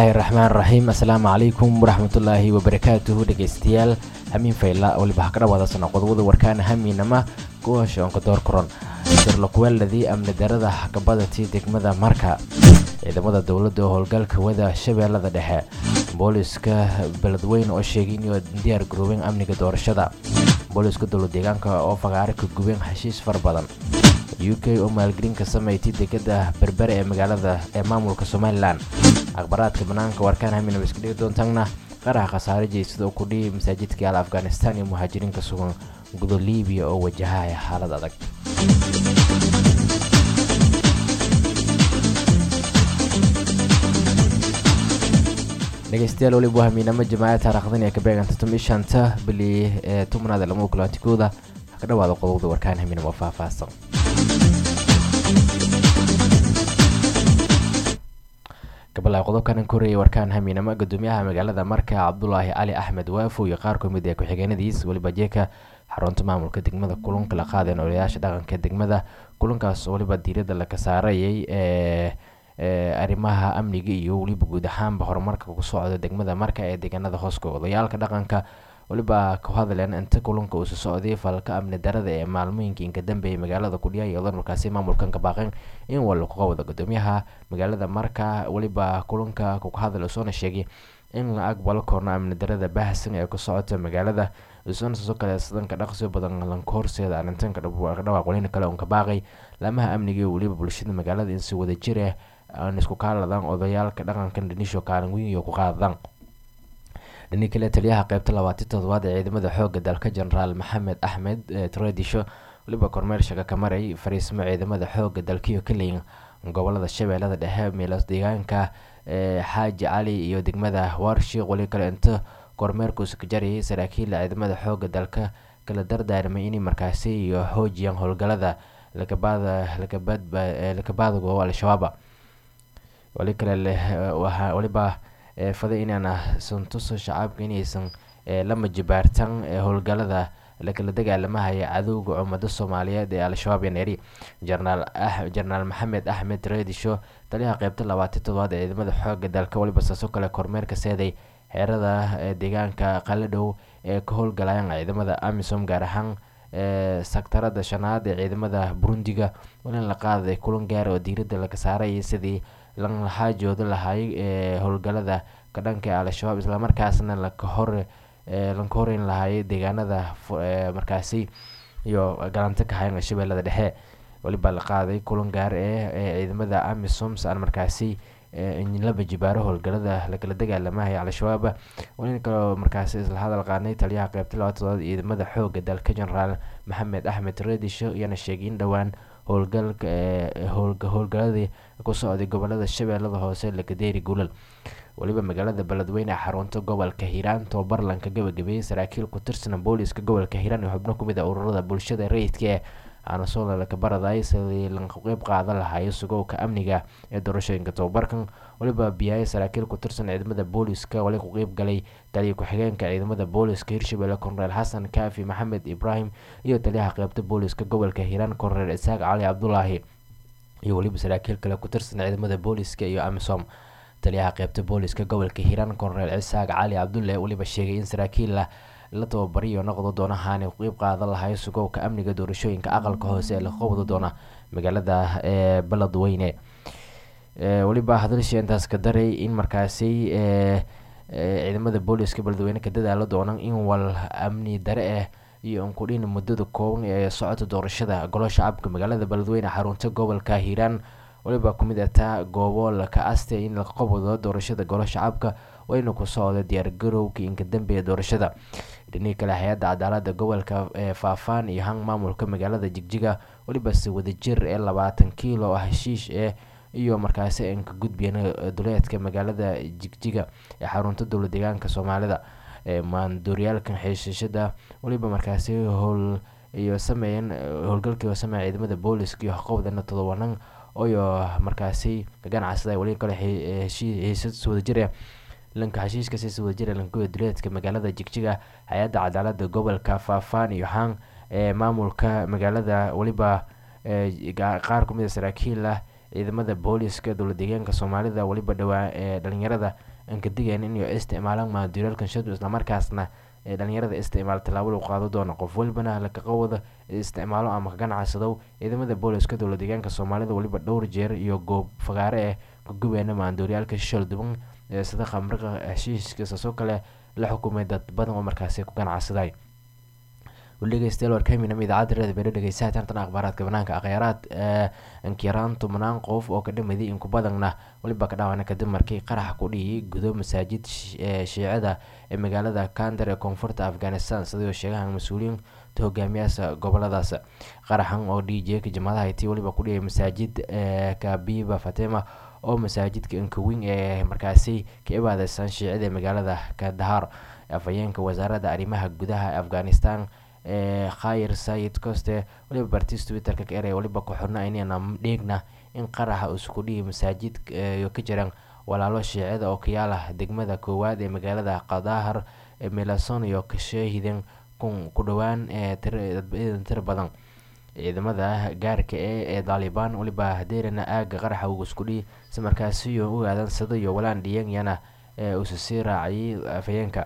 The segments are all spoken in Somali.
raxmaan raxiim assalaamu calaykum waraxmatullaahi wabarakaatuhu dhegeystayaal hamiin fayla weliba ha ka dhawaadasana qodobada warkaana hamiinama kuwasha onka door kuran sirlakuweeladii amni darada kabadatii degmada marka ciidamada dowladda oo howlgalka wada shabeellada dhexe booliska beledweyne oo sheegay inuu diyaar garoobeen amniga doorashada booliska dowlad deegaanka oo fagaare ka gubeen heshiis fara badan u k oo maalgelin ka sameeytay degada berbere ee magaalada ee maamulka somalilan akhbaraadka banaanka warkaan haminaba iska dhigi doontaana qaraha khasaare jeysada oo kudhihi masaajidka al afghanistan iyo muhaajiriin ka sugan gudo liibiya oo wajahaya xaalad adag dhegeystayaal weliba hamiinamo jamaacad taarikhdan ee ka beeganta tumishanta bili ee tobnaad lama ogolaatikooda ha ka dhawaada qodobda warkaan hamiinamo faahfaahsan gabalaa qodobkan korayay warkaan hamiinamo gudoomiyaha magaalada marka cabdulaahi cali axmed waafo iyo qaar kamid ee ku-xigeenadiis weliba jeeka xarunta maamulka degmada kulanka la qaadeen odayaasha dhaqanka degmada kulankaas weliba diirada laga saarayay ee arrimaha amniga iyo weliba guud ahaanba horumarka ku socda degmada marka ee deegaanada hooska odayaalka dhaqanka weliba ku hadleen inta kulanka uusa socday falka amni darada ee maalmooyinka inka dambeeyay magaalada kudhiya iyadoon markaasi maamulkan ka baaqeen in wal kuga wada gudoomiyaha magaalada marka weliba kulanka ku hadal usoona sheegay in la aqbalo korno amni darada baahsan ee ku socota magaalada usoona sidoo kale sadanka dhaqsi badan lanka horseeda arrintanka dhawaaq welina kale uun ka baaqay laamaha amniga iyo weliba bulshada magaalada in si wada jir ah aan isku kaaladaan odayaalka dhaqankan dhanisho kaalin weyn iyo ku qaadadaan dhini kale taliyaha qeybta labaatan toddobaad ee ciidamada xooga dalka genaraal maxamed axmed tradisho weliba kormeer shaga ka maray fariismo ciidamada xooga dalkiyo ka leeyin gobolada shabeellada dhexe miilas deegaanka xaaji cali iyo degmada warshiiq weli kale inta kormeerkuusa ka jarayay saraakiila ciidamada xooga dalka kala dardaarmay inay markaasi iyo xoojiyaan howlgalada lakabaadago al-shabaaba wali kale weliba faday inaana santuso shacabka inaysan lama jibaartan howlgalada lakala dagaalamahaya cadowga ummada soomaaliyeed ee al-shabaab iyo neeri jenaraal maxamed axmed reedisho taliyaha qeybta labaatan toddobaad ee ciidamada xooga dalka weliba saasoo kale kormeerka seeday xeerada deegaanka qaladhow ee ka howlgalayaan ciidamada amisom gaar ahaan saktarada shanaad ee ciidamada burundiga walin la qaaday kulan gaara oo diirada laga saarayay sidii lanlaxaajooda lahay ee howlgalada ka dhanka ee al-shabaab islamarkaasna laka hor lanka horeyn lahaayay deegaanada markaasi iyo galanto ka hayan shabeellada dhexe weliba la qaaday kulan gaar eh ee ciidamada amisom aan markaasi laba jibaaro howlgalada lakala dagaalamahaya al-shabaab walin kaloo markaasi isla hadal qaadnay taliyaha qeybta laba todobaad ciidamada xooga dalka genaraal maxamed axmed reedisho ayaana sheegay in dhowaan howlgalka howlgaladii ku socday gobolada shabeellada hoose lakadeeri gulal weliba magaalada beledweyne xarunta gobolka hiiraan tobabarlanka gabagabeeyey saraakiil ku tirsana booliska gobolka hiiraan iyo xubno kumid a ururada bulshada rayidka ee aanasoola laka baraday sidii lanka qeyb qaadan lahayo sugowka amniga ee doorashooyinka tobabarkan weliba biyaaya saraakiil ku tirsan ciidamada booliska wali ku qeyb galay taliya ku-xigeenka ciidamada booliska hirshabelle korneel xasan kaafi maxamed ibraahim iyo taliyaha qeybta booliska gobolka hiiraan korneel isaaq cali cabdulaahi iyo weliba saraakiil kale ku tirsan ciidamada booliska iyo amisom taliyaha qeybta booliska gobolka hiiraan korneel cisaaq cali cabdulle weliba sheegay in saraakiil la tababariyo noqdo doonahaani ku qeyb qaadan lahay sugowka amniga doorashooyinka aqalka hoose ee laga wada doona magaalada ee beledweyne weliba hadalshii intaas ka daray in markaasi ciidamada booliska beledweyne ka dadaalo doonaan in wal amni dare ah iyo unkudhin muddada kooban ee socota doorashada golo shacabka magaalada beledweyne xarunta gobolka hiiraan weliba kumid ataa goobo laka aste in laga qabado doorashada golo shacabka wayna ku socda diyaargarowkii inka dambeeya doorashada dhinii kale hay-adda cadaalada gobolka ee faafaan iyo hang maamulka magaalada jigjiga weliba si wadajir ee labaatan kiilo ah heshiish eh iyo markaasi inka gudbiyeen duleedka magaalada jigjiga ee xarunta dowla deegaanka soomaalida maanduuryaalkan xeeshashada weliba markaasi howl iyo sameeyeen howlgalkii sameeya ciidamada booliska iyo haqowdana todobanan oyo markaasi ganacsada weli kale heysad wadajir lanka heshiiska si wadajir lankuwa duleedka magaalada jigjiga hay-adda cadaalada gobolka faafaan iyo hang ee maamulka magaalada weliba qaar kumid a saraakiil ah ciidamada booliska dowla deegaanka soomaalida weliba dhawaa ee dhalinyarada ankadigayn inay isticmaalaan maanduuryaalkan shadu islamarkaasna ee dhalinyarada isticmaal tallaabo lagu qaado doona qof walbana lakaga wada isticmaalo ama kaganacsado ciidamada booliska dowla deegaanka soomaalida weliba dhowr jeer iyo goob fagaare ah kagubeena maanduuryaalka shishal duban sida khamriqa heshiiska saasoo kale la xukumay dad badan oo markaasi ku ganacsaday waldhegeystayaal warkaminama idaacadda reeda beere dhegeysaha tartan akhbaaraadka banaanka akhyaaraad inkiraan tobnaan qof oo ka dhamaday inku badanna weliba ka dhaawana kadib markii qarax ku dhiyay gudo masaajid shiicada ee magaalada kandar ee koonfurta afghanistan sidoo sheegahan mas-uuliyiinta hogaamiyaasha goboladaas qaraxan oo d j ka jamaadaha hayti weliba ku dhiyay masaajid kabiba fatima oo masaajidka inkawing ee markaasi ka ibaadeysan shiicada ee magaalada kandahar afhayeenka wasaaradda arrimaha gudaha afghanistan ee khayr sayid coste waliba bartiis twitterka ka eraya waliba ku xirna inayna dheegna in qaraxa isku dhihi masaajid ka jiraan walaalo shiicada oo kayaala degmada koowaad ee magaalada qadahar ee melason iyo ka shaahideen kun ku dhowaan ee tiro badan ciidamada gaarka ee ee daalibaan waliba hadeerana aaga qaraxa uu isku dhihi si markaasiyo u aadan sida iyo walaan dhiyangyana ee uusa sii raaciyay afhayeenka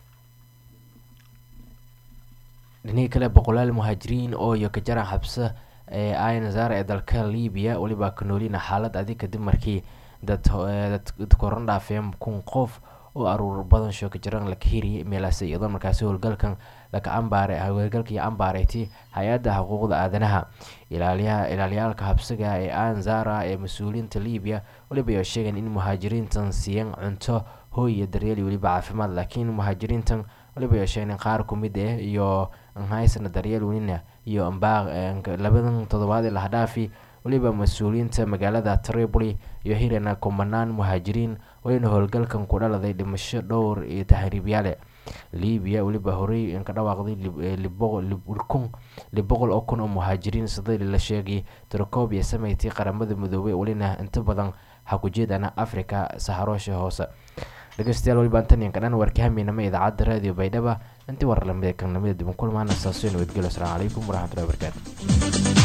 dhinihii kale boqolaal muhaajiriin oo iyo ka jaran xabsa ee aynazar ee dalka libiya weliba ka noolina xaalad adig kadib markii dad dad koran dhaafeen kun qof oo aruur badan shoo ka jiran laka hiri meelaas iyadoo markaasi howlgalkan laka ambaare howlgalkii ambaareyti hay-adda xuquuqda aadanaha ilaaliyaha ilaaliyaalka habsiga ee anzara ee mas-uuliyiinta libiya weliba ayaa sheegeen in muhaajiriintan siiyeen cunto hooy iyo daryeel weliba caafimaad laakiin muhaajiriintan waliba yeesheen in qaar kumid ah iyo anhaysana daryeel welina iyo ambaaq labadan toddobaad ee lahadhaafi weliba mas-uuliyiinta magaalada tripoli iyo hirana kumanaan muhaajiriin welina howlgalkan ku dhaladay dhimasho dhowr iyo tahriibyaale libiya weliba horey ka dhawaaqday kun lix boqol oo kun oo muhaajiriin sida la sheegay tirokoob iyo sameyti qaramada midoobay welina inta badan hakujeedana africa saharoosha hoose dhegeystayaal waliba antaniyanka dhan warkahaminama idaacadda raadiyo baydhaba intii war lamida kan lamida diban kulmaana saasoo nabadgelyo asalaamu calaykum waraxmatullahi wabarakaatu